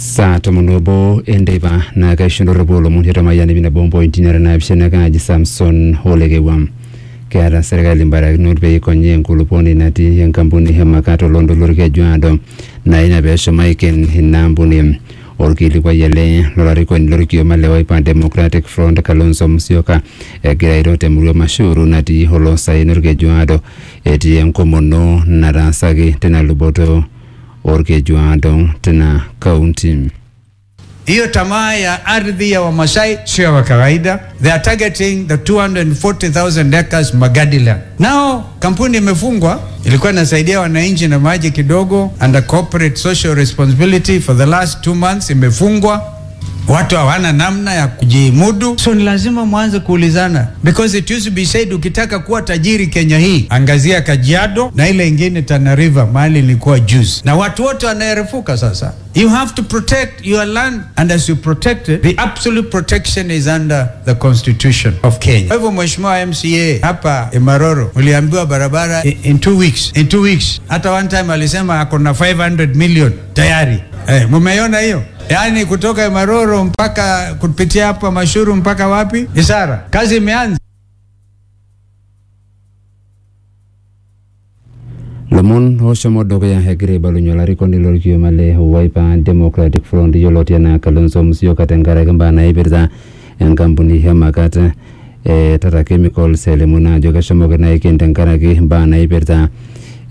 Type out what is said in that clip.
saa tomon obo enteipa naa kaishunore olomon hetamayian ipina bompointi nara naapishana kaaji samson olekewam keeta serkali mbarakinot pee ikonyi enkulupuoni natii enkampuni e makato loontoluo kejuado naa ina peeshomo aiken ina ampuni orkilikuai ele lolarikoni lorkioma le Wiper Democratic Front Kalonzo Musyoka egira airo temurua Mashuru natii oloosaen orkejuado etii enkomono nataasaki tina luboto orkejuado tina kaunti. Hiyo tamaa ya ardhi ya Wamasai sio ya kawaida. They are targeting the 240,000 acres Magadiland. Nao kampuni imefungwa, ilikuwa inasaidia wananchi na maji kidogo under corporate social responsibility for the last two months, imefungwa. Watu hawana namna ya kujimudu, so ni lazima mwanze kuulizana, because it used to be said, ukitaka kuwa tajiri Kenya hii angazia Kajiado na ile ingine Tana River, mahali ilikuwa juice, na watu wote wanaerefuka sasa. You have to protect your land and as you protect it, the absolute protection is under the constitution of Kenya. Kwa hivyo Mheshimiwa MCA hapa Imaroro uliambiwa barabara in, in two weeks, in two weeks. Hata one time alisema ako na 500 million tayari. Eh, mumeiona hiyo? Yaani kutoka Imaroro mpaka kupitia hapa Mashuru mpaka wapi? Isara. Kazi imeanza. lomon oshomo dukuya egira aibalunye olarikoni lorkioma le Wiper Democratic Front yioloti enaa Kalonzo Musyoka tenkaraki mbaa naipirta enkampuni e Makate e Tata Chemicals elimu naa ajo keshomoki naa aiken tenkaraki mbaa naipirta